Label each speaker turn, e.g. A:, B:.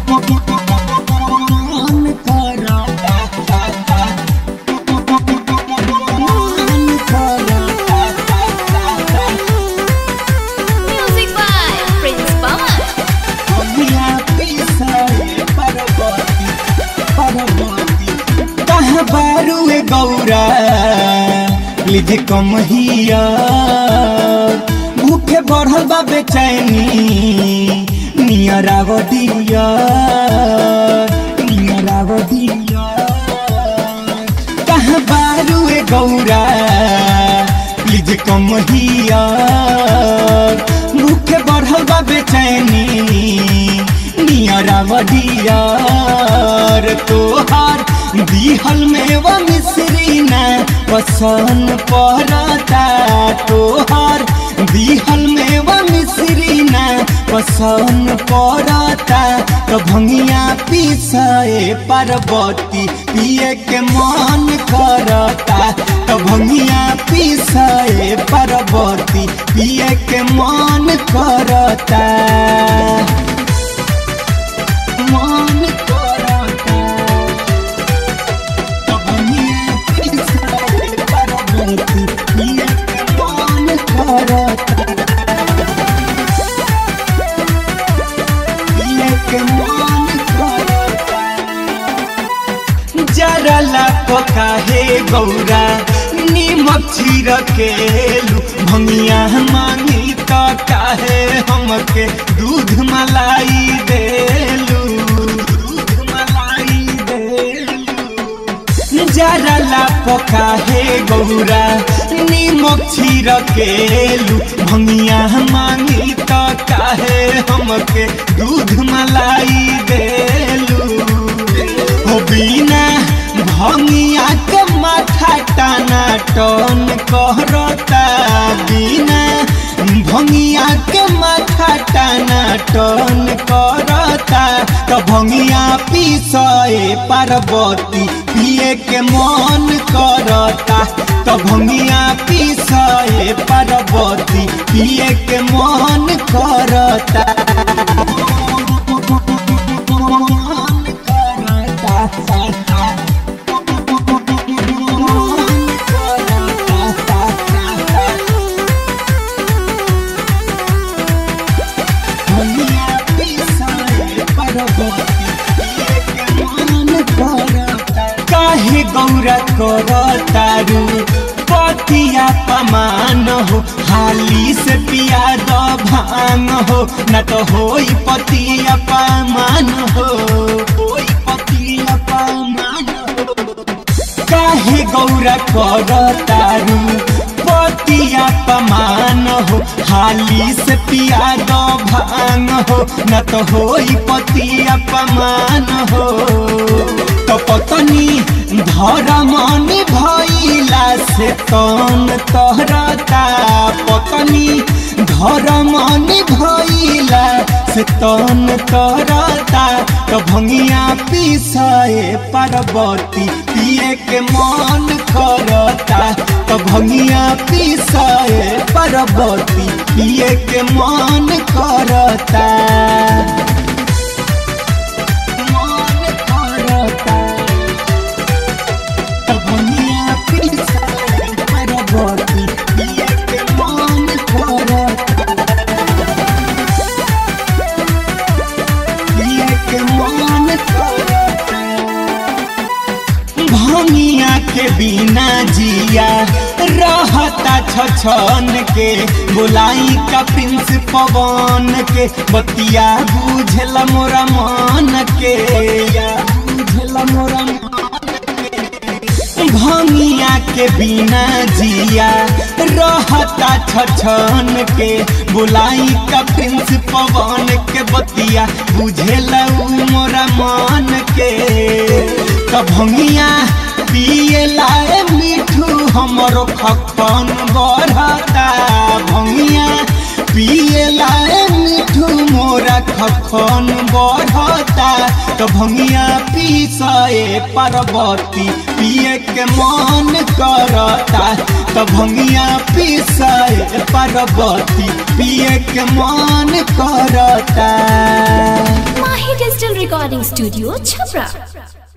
A: मन करता मन करता
B: Music by Prince Pawan.
A: भंगिया पिसाए परबती परबती कहाँ बारू ए गौरा लिझे कम हिया भूखे बढ़ल बा बेचैनी नियराव दिया नियराव दिया कहाँ बारू ए गौरा प्लीज कम हिया मुख्य बढ़ल बा बेचैनी नियराव दियार तोहार दिहल में व मिश्री न पसंद पड़ता तोहार दिहल में व मिश्री न पसंद पड़ता तो भंगिया पीसाए पार्वती पिए के मन करता तो भंगिया पीसाए पार्वती पिए के मन करता मन करता तो भंगिया पीसाए पार्वती पिए के मन करता लेके मन करता जरा लाप काहे गौरा नीमक छिरकेलू भंगिया मांगी तो काहे हमके दूध मलाई देलू दूध मलाई देलू जरा लाप काहे गौरा नीमक छिरकेलू भंगिया मांगी तो काहे हमके दूध मलाई देलू हो बिना भंगिया के माथा टाना टन कहरता बिना भंगिया के माथा टाना टन करता तो भंगिया पीसए पार्वती पिए के मन करता तो भंगिया पीसए पार्वती पिए के मन करता काहे गौरा कर तारू पतिया पमान हो हाली से पिया द भांग हो न तो होई पतिया पमान हो होई पतिया पमान हो काहे गौरा कर तारू पतिया पमान हो हाली से पिया दो भांग हो न तो होई पतिया पमान हो तो पतनी धरमनी भइला से तन तहरता पतनी धरमनी भइला से तन तहरता तो भंगिया पीसाए पार्वती पिए के मन करता तो भंगिया पीसाए पार्वती पिए के मन करता मन करता तो भंगिया पीसाए पार्वती पिए के मन करता पिए के मन करता भंगिया के बिना जिया रहता छछन के बोलाई का प्रिंस पवन के बतिया बुझल मोरा मन के या बुझल मोरा मन के भंगिया के बिना जिया रहता छछन के बुलाई का प्रिंस पवन के बतिया बुझेल मोरा मन के कभंगिया पिए लाए मिठू हमरो खखन बढ़ता भंगिया पिए लाए मिठू मोरा खखन बढ़ता तो भंगिया पीसाए पार्वती पिए के मन करता तो भंगिया पीसाए पार्वती पिए के मन करता
B: Mahi Digital Recording Studio, Chhapra.